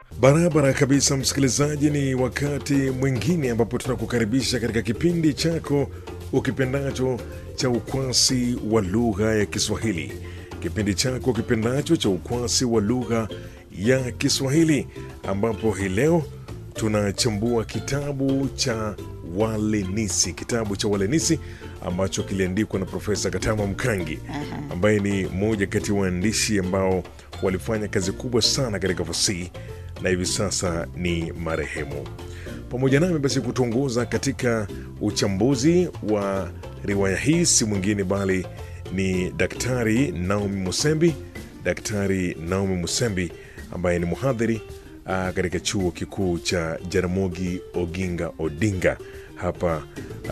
Barabara kabisa, msikilizaji, ni wakati mwingine ambapo tunakukaribisha katika kipindi chako ukipendacho cha ukwasi wa lugha ya Kiswahili, kipindi chako kipendacho cha ukwasi wa lugha ya Kiswahili, ambapo hii leo tunachambua kitabu cha Walenisi, kitabu cha Walenisi ambacho kiliandikwa na Profesa Katama Mkangi ambaye ni mmoja kati ya waandishi ambao walifanya kazi kubwa sana katika fasihi na hivi sasa ni marehemu. Pamoja nami basi kutuongoza katika uchambuzi wa riwaya hii si mwingine bali ni Daktari Naomi Musembi, Daktari Naomi Musembi ambaye ni mhadhiri ah, katika chuo kikuu cha Jaramogi Oginga Odinga hapa